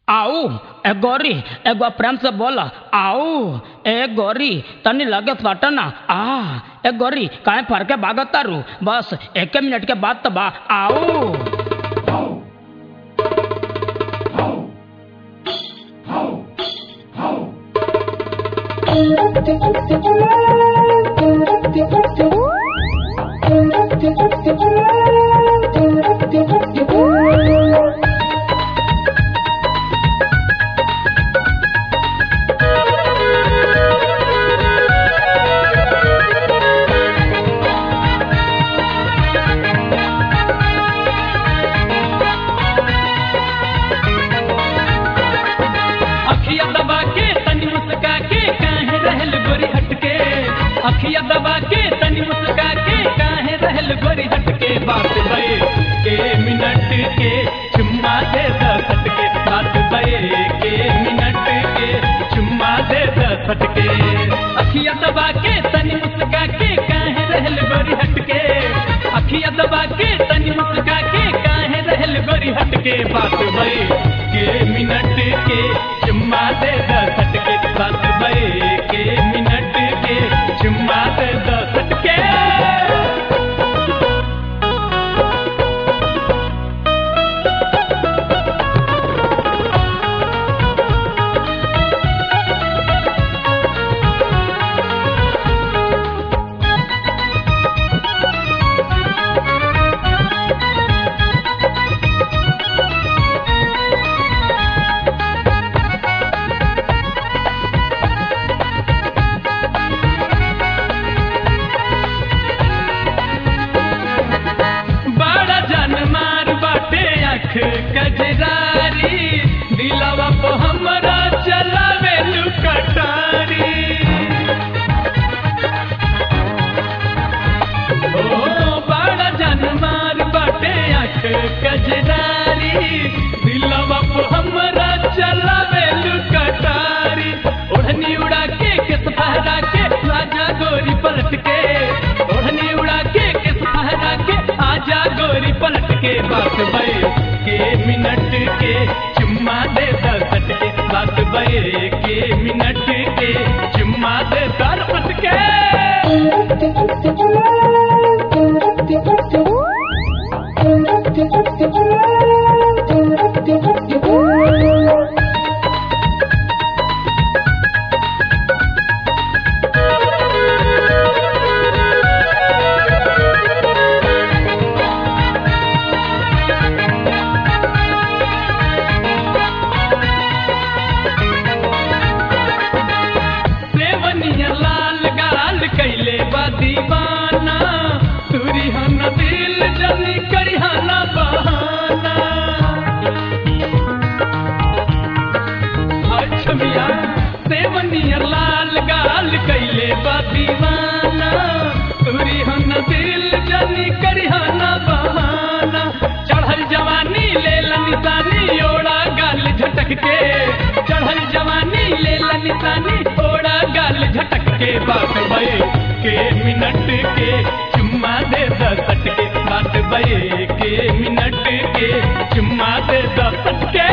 आऊ ए गौरी एगो प्रेम से बोला आऊ ए गौरी तनी लगे सटना आ ए गौरी काहे फर के भागत तारू बस एक मिनट के बाद तो बा आऊ अखिया दबा के तनी मुस्का के काहे रहल गोरी हटके अखिया दबा के तनी मुस्का के काहे रहल गोरी हटके बात बे के मिनट के चुम्मा दे दस के बात बे के मिनट के चुम्मा दे दस के अखिया दबा के तनी मुस्का के काहे रहल गोरी हटके अखिया दबा के तनी मुस्का के काहे रहल गोरी हटके बात बे के मिनट के चुम्मा दे दस के बात बे के मिनट के चुम्मा दे दस के बड़ा जन मार बाटे अख कजरारी दिलवा पे हमरा चलावे लुकटारी ओ बड़ा जन मार बाटे अख कजरारी दिलवा पे हमरा चलावे लुकटारी ओढ़नी उड़ा के किस फहरा के राजा गोरी पलट के ओढ़नी उड़ा के किस फहरा के आजा गोरी पलट के बात बे के मिनट के चुम्मा दे दस के बात बे के मिनट के चुम्मा दे दस के सेवनिया लाल गाल कैले बा दीवाना तुरी हन दिल जली करिहाना बहाना अच्छा मिया सेवनिया लाल गाल कैले बा दीवाना तुरी हन दिल जली करिहाना बहाना चढ़ल जवानी ले निशानी ओड़ा गाल झटक के चढ़ल जवानी ले निशानी ओड़ा गाल झटक के बात बे के मिनट के चुम्मा दे दस के बात बे के मिनट के चुम्मा दे दस के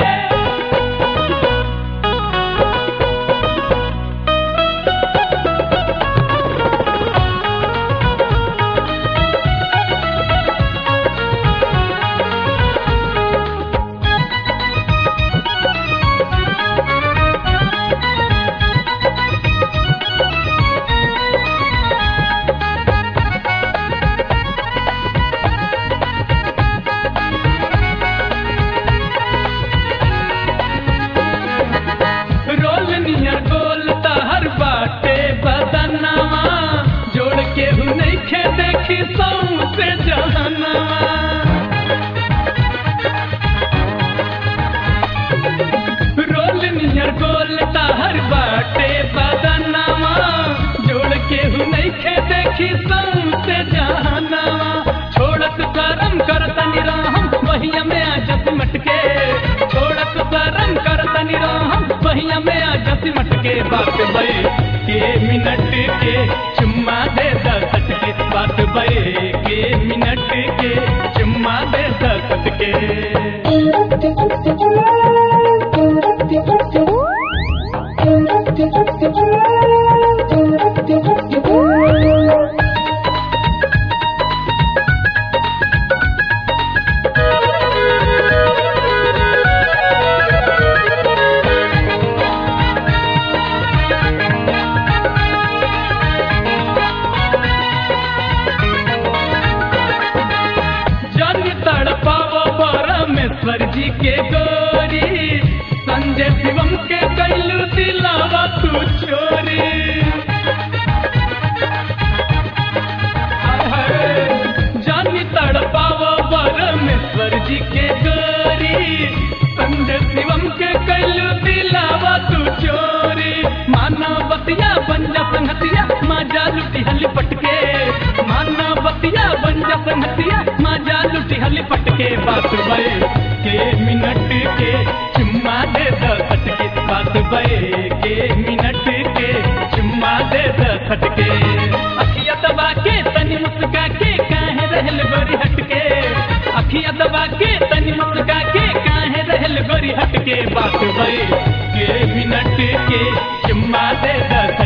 रोल नियर गोल तहर बाटे बदनवा जोड़ के हु नइखे देखी सौ से जहनवा रोल नियर गोल तहर बाटे बदनवा जोड़ के हु नइखे देखी सौ से जहनवा छोड़त करम करत निराहम वहिया में आ जस मटके छोड़त करम करत निराहम वहिया में आ जस मटके बात बे के मिनट के चुम्मा दे दस के बात बे के मिनट के चुम्मा दे दस के गोरी संजय शिवम के कैलू दिलावा तू चोरी हाय हाय, जानी तड़पावा परमेश्वर जी के गोरी संजय शिवम के कैलू दिलावा तू चोरी माना बतिया बंजा संहतिया माजा लुटी हली पटके माना बतिया बंजा संहतिया माजा लुटी हली पटके बात बे के मिनट के चुम्मा दे द खटके बात बे के मिनट के चुम्मा दे द खटके अखिया दबा के तनी मुस्का के काहे रहल गोरी हटके अखिया दबा के तनी मुस्का के काहे रहल गोरी हटके बात बे के मिनट के चुम्मा दे द